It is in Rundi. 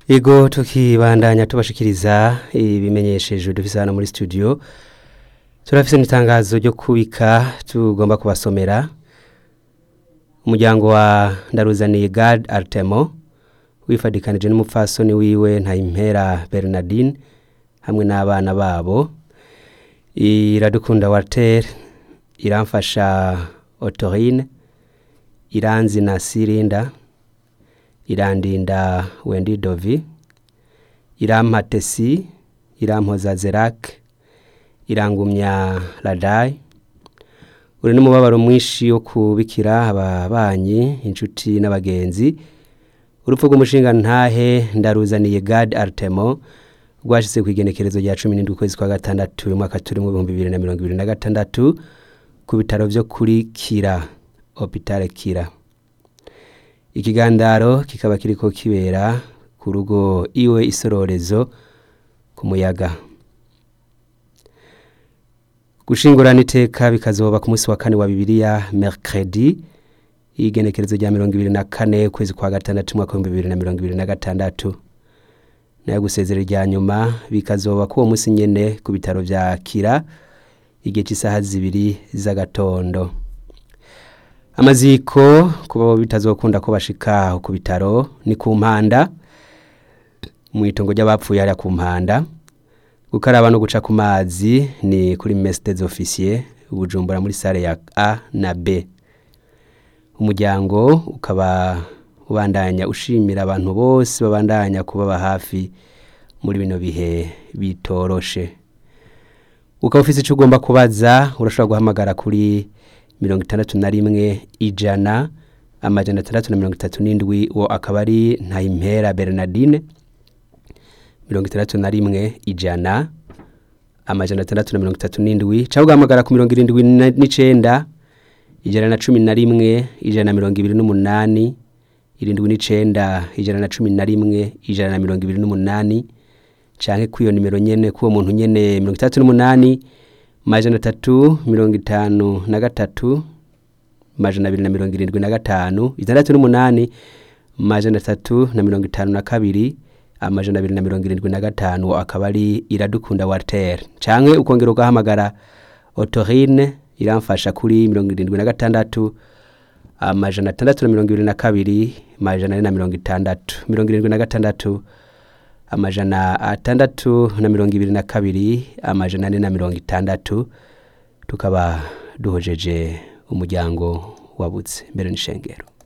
Ego tukibandanya tubashikiriza ibimenyeshejwe dufise hano muri studio turafise n'itangazo ryo kubika tugomba kubasomera umuryango wa ndaruzaniye Gad Artemo wifadikanije n'umupfasoni wiwe Ntayimpera Bernardine hamwe n'abana babo iradukunda Walter iramfasha Otorine iranzi na Sirinda irandinda Wendi Dovi irampa Tesi irampoza Zerak irangumya Radai uri n'umubabaro mwinshi wo kubikira ababanyi inshuti n'abagenzi urupfu rw'umushinga ntahe ndaruzaniye Gad Artemo rwashyize ku igenekerezo rya cumi n'indwi ukwezi kwa gatandatu umwaka turi mu bihumbi bibiri na mirongo ibiri na gatandatu ku bitaro vyo kuri Kira Hopital Kira ikigandaro kikaba kiriko kibera ku rugo iwe isororezo ku muyaga gushingurana iteka bikazoba ku munsi wa kane wa bibiliya mercredi igenekerezo rya mirongo ibiri na kane ukwezi kwa gatandatu umwaka w'ibihumbi bibiri na mirongo ibiri na gatandatu nayo gusezera irya nyuma bikazoba k'uwo munsi nyene ku bitaro vya kira igihe cy'isaha zibiri z'agatondo amaziko kuba bitazokunda ko bashika ku bitaro ni ku mpanda mu itongo ry'abapfuye hariya ku mpanda gukaraba no guca ku mazi ni kuri messe des officiers bujumbura muri sale ya A na B umuryango ukaba ubandanya ushimira abantu bose babandanya kubaba hafi muri bino bihe bitoroshe ukaba ufise icyo ugomba kubaza urashobora guhamagara kuri mirongo itandatu na rimwe ijana amajana atandatu na mirongo itatu n'indwi uwo akaba ari ntayimpera bernardine mirongo itandatu na rimwe ijana amajana atandatu na mirongo itatu n'indwi cyangwa ugahamagara ku mirongo irindwi n'icenda ijana na cumi na rimwe ijana na mirongo ibiri n'umunani irindwi n'icenda ijana na cumi na rimwe ijana na mirongo ibiri n'umunani canke kw'iyo nimero nyene k'uwo muntu nyene mirongo itandatu n'umunani majana atatu mirongo itanu na gatatu majana abiri na mirongo irindwi na gatanu itandatu n'umunani majana atatu na mirongo itanu na kabiri amajana abiri na mirongo irindwi na gatanu akaba ari iradukunda Walter canke ukongera ugahamagara Otorine iramfasha kuri mirongo irindwi na gatandatu amajana atandatu na mirongo ibiri na kabiri amajana ane na mirongo itandatu mirongo irindwi na gatandatu amajana atandatu na mirongo ibiri na kabiri amajana ane na mirongo itandatu tukaba duhojeje umuryango wabutse mbere n'ishengero